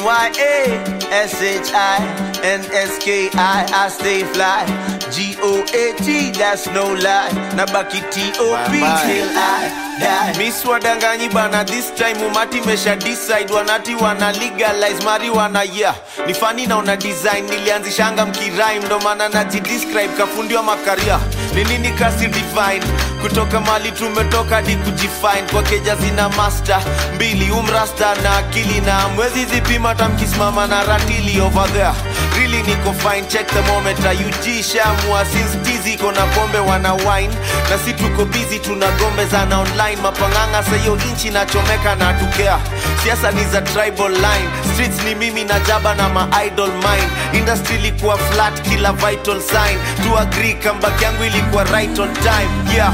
N-Y-A-S-H-I-N-S-K-I I stay fly G-O-A-T that's no lie Nabaki T-O-P Bye-bye. till I die Miss wadanganyi bana this time umati mesha decide wanati wana legalize marijuana yeah ni fani na una design nilianzishanga mkirime ndo maana najidescribe kafundi wa makaria ni nini kasi divine kutoka mali tumetoka hadi kujifine kwa keja zina master mbili umrasta na akili na mwezi zipima tamkisimama na ratili over there really niko fine check the moment UG shamua since tizi iko na pombe wana wine na si tuko busy tuna gombe zana online mapanganga sayo inchi nachomeka na tukea siasa ni za tribal line streets ni mimi na jaba na ma idol mine industry ilikuwa flat kila vital sign to agree comeback yangu ilikuwa right on time yeah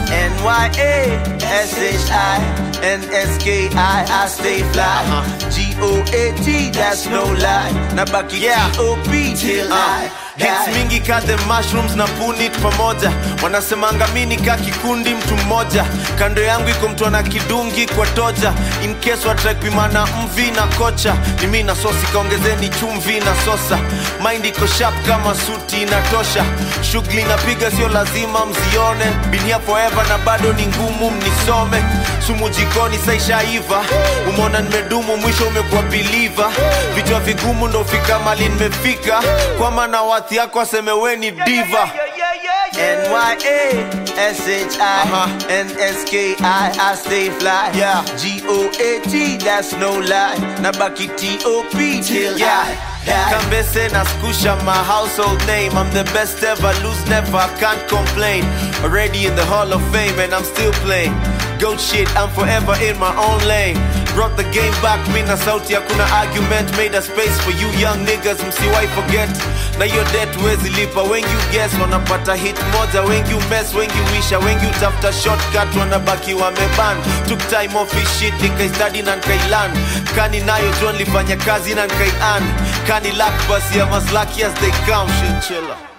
N-Y-A-S-H-I-N-S-K-I I stay fly G-O-A-T that's no lie Nabaki Yeah. T-O-P till I Hits die mingi ka the mushrooms na punit pamoja wanasemanga mini ka kikundi mtu mmoja kando yangu iko mtu ana kidungi kwa toja in case watraipimana mvi na kocha ni mi na sosi kaongezeni chumvi na sosa mind iko sharp kama suti inatosha shughuli napiga sio lazima mzione binia forever na bado ni ngumu mnisome sumu jikoni saishaiva umeona nimedumu mwisho umekuwa biliva vichwa vigumu ndo fika mali nimefika kwa maana wathi yako aseme we ni diva N-Y-A-S-H-I-N-S-K-I I stay fly Yeah. G-O-A-T that's no lie Nabaki T-O-P till Yeah. I die Kambese na skusha my household name I'm the best ever, lose never, I can't complain Already in the hall of fame and I'm still playing Goat shit, I'm forever in my own lane Brought the game back, mina sauti hakuna argument Made a space for you young niggas, msiwai forget Na your debt wezi lipa, wengi you guess Wanapata hit moja, wengi you mess, wengi wisha Wengi utafuta shortcut, wanabaki wameban Took time off his shit, nikaistudy na nikailan Kani nayo John lifanya kazi na nikaian Kani luck basi I'm as lucky as they come, shit chiller